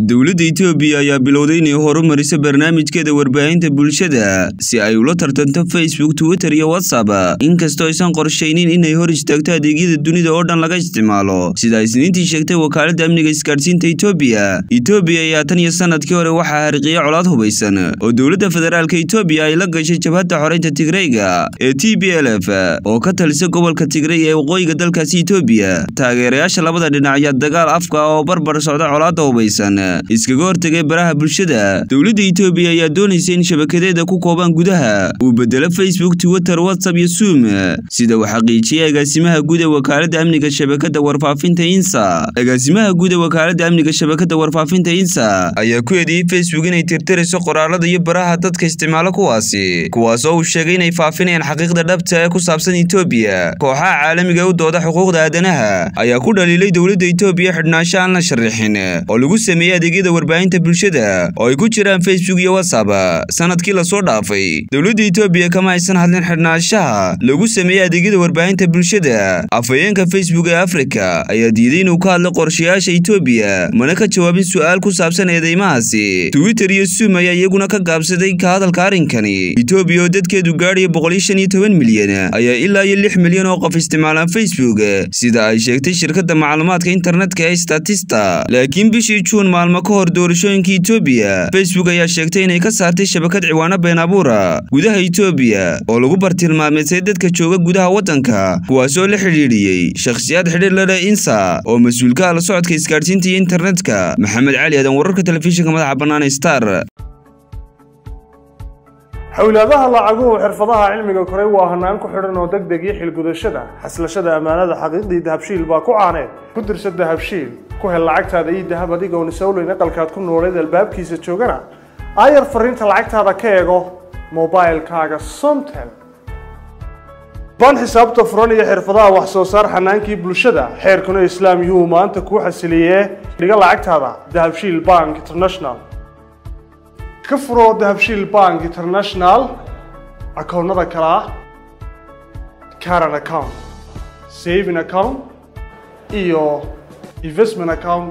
dowladda itoobiya ayaa bilowday inay horumariso barnaamijkeeda warbaahinta bulshada si ay ula tartanto facebook twitter iyo whatsapp inkastoo aysan qorshaynin inay hor istaagto adeegyada dunida oo dhan laga isticmaalo sida isniintii sheegtay wakaaladda amniga isgaadhsiinta itoobiya itoobiya ayaa tan iyo sanadkii hore waxaa hariqiya colaad hubaysan oo dowladda federaalka itoobiya ay la gashay jabhadda xoreynta tigreyga ee t b l f oo ka talisa gobolka tigrey ee waqooyiga dalkaasi itoobiya taageerayaasha labada dhinac ayaa dagaal afka ah oo barbar socda colaadda hubaysan iskaga hortegay baraha bulshada dowladda itoobiya ayaa doonaysa in shabakadeeda ku koobaan gudaha uu bedelo facebook twitter whatsapp iyo zoom sida uu xaqiijiyey agaasimaha guud ee wakaaladda amniga shabakadda warfaafinta insa agaasimaha guud ee wakaaladda amniga shabakadda warfaafinta insa ayaa ku eedeeyey facebook inay tirtirayso qoraalada iyo baraha dadka isticmaalo kuwaasi kuwaas oo uu sheegay inay faafinayaan xaqiiqda dhabta ee ku saabsan itoobiya kooxaha caalamiga u dooda xuquuqda aadanaha ayaa ku dhaliilay dowladda itoobiya xidhnaansho aan la sharrixin oo lagu sameeyey adeegyada warbaahinta bulshada oo ay ku jiraan facebook iyo whatsapp sanadkii lasoo dhaafay dowladda itoobiya kama aysan hadlin xidhnaanshaha lagu sameeyey adeegyada warbaahinta bulshada afhayeenka facebook ee afrika ayaa diiday inuu ka hadlo qorshayaasha itoobiya mana ka jawaabin su'aal ku saabsan eedeymahaasi twitter iyo zoom ayaa iyaguna ka gaabsaday ka hadalka arrinkani itoobiya oo dadkeedu gaadhaya boqol iyo shan iyo toban milyan ayaa ilaa iyo lix milyan oo qof isticmaalaan facebook sida ay sheegtay shirkadda macluumaadka internetka ee statista laakiin bishii juun maalmo ka hor doorashooyinka itoobiya facebook ayaa sheegtay inay ka saartay shabakad ciwaano been abuura gudaha itoobiya oo lagu bartilmaameedsay dadka jooga gudaha waddanka kuwaas oo la xidhiidhiyey shakhsiyaad xidhiir la leh insa oo mas-uulka ah la socodka isgaadhsiinta iyo internetka maxamed cali aadan wararka telefishinka madaxa bannaan star xowlaadaha lacaguhu xirfadaha cilmiga koray waa hanaan ku xidhan oo deg deg iyo xilgudashada xaslashada ammaanada xaqiiqdii dahabshiil baa ku caaneed ku dirsa dahabshiil ku hel lacagtaada ii dahab adigoon isowleyn aqalkaad ku nooleed albaabkiisa joogana aayar fariinta lacagtaada ka eego mobilkaaga somtel baan xisaabta furan iyo xirfadaha wax soo saar xanaankii bulshada xeerkuna islaam yuhuu maanta kuu xasiliyee dhiga lacagtaada dahabshiil bank international ka furo dahabshiil bank international akoonnada kale ah caran account saving account iyo investment account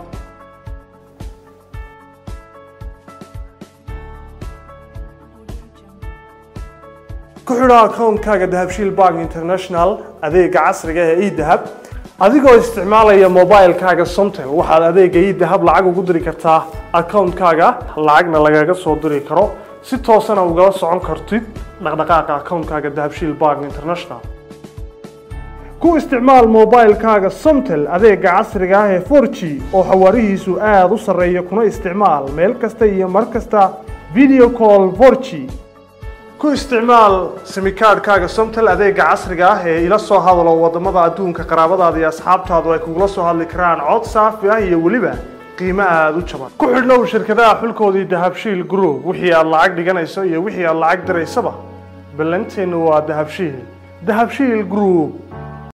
ku xidho akoonkaaga dahabshiil bank international adeega casriga ee edahab adigoo isticmaalaya mobilkaaga somtel waxaad adeega idahab lacag ugu diri kartaa akoonkaaga lacagna lagaga soo diri karo si toosana ugala socon kartid dhaqdhaqaaqa akoonkaaga dahabshiil bank international ku isticmaal mobilkaaga somtel adeega casriga ah ee for g oo xawaarihiisu aada u sarreeya kuna isticmaal meel kasta iyo mar kasta video call for g ku isticmaal simikaadhkaaga somtel adeega casriga ah ee ila soo hadalo wadamada adduunka qaraabadaada iyo asxaabtaadu ay kugula soo hadli karaan cod saafi ah iyo weliba qiimo aada u jaban ku xidhnow shirkadaha xulkoodii dahabshiil group wixii aad lacag dhiganayso iyo wixii aad lacag diraysaba ballanteennu waa dahabshiil dahabshiil group